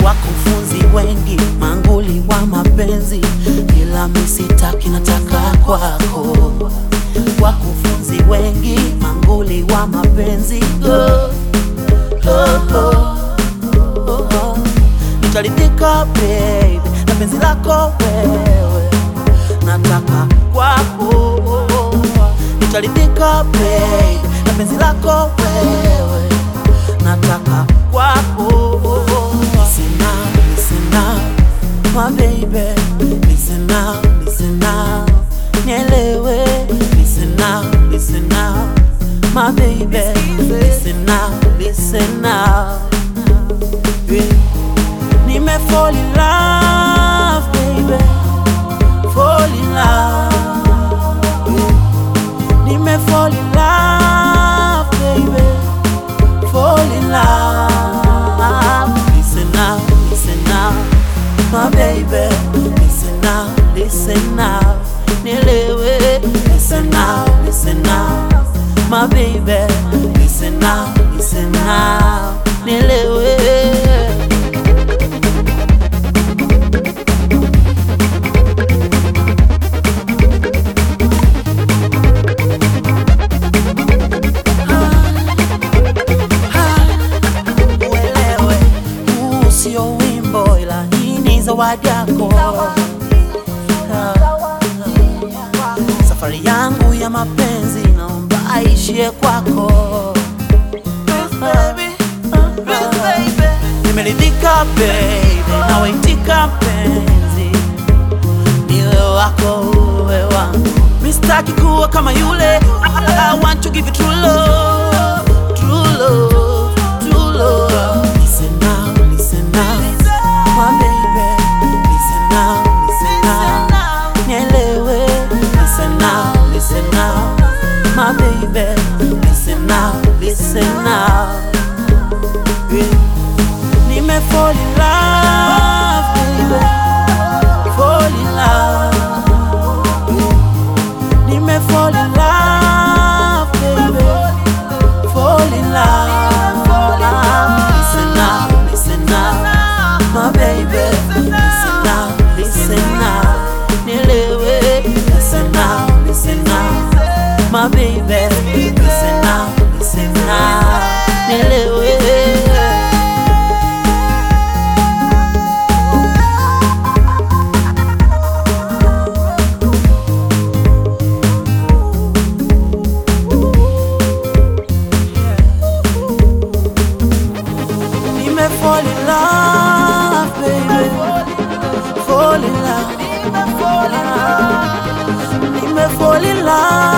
wakufunzi wengi manguli wa mapenzi, ila misitaki nataka kwako. Wakufunzi wengi manguli wa mapenzi oh, oh, oh, oh, oh. Nitaridhika baby na penzi lako wewe, nataka kwako. Nitaridhika baby na penzi lako wewe, nataka kwako. Listen now, listen now, my baby. Listen now, listen now, nielewe. Listen now, listen now, my baby. Listen now, listen now. Yeah. Nime fall in love, baby. Fall in love. Yeah. Nime fall in love, baby. Fall in love. Listen now, listen now, my baby. Listen now, listen now. Nielewe. Listen now, listen now, my baby. Listen now, listen now. Nielewe. uelewe, huu sio wimbo, ila hii ni zawadi yako. Ah. Safari yangu ya mapenzi naomba aishie kwako. Ah. Nimeridhika baby, nawaitika mpenzi, niwe wako uwe wangu. Mistaki kuwa kama yule, I want to give you true love, true love, true love. Listen now, listen now, my baby. Listen now, listen now, nielewe. Listen now, listen now, my baby. Listen now, listen now. Yeah. Nime fall in love, baby. Fall in love. Yeah. Nime fall in love, baby. Fall in love. Listen now, listen now, my baby. Listen now, listen now. Nielewe. Listen now, listen now, my baby. Listen now, listen now. Nielewe. Nime fall in love, baby. Fall in love. Nime fall in love.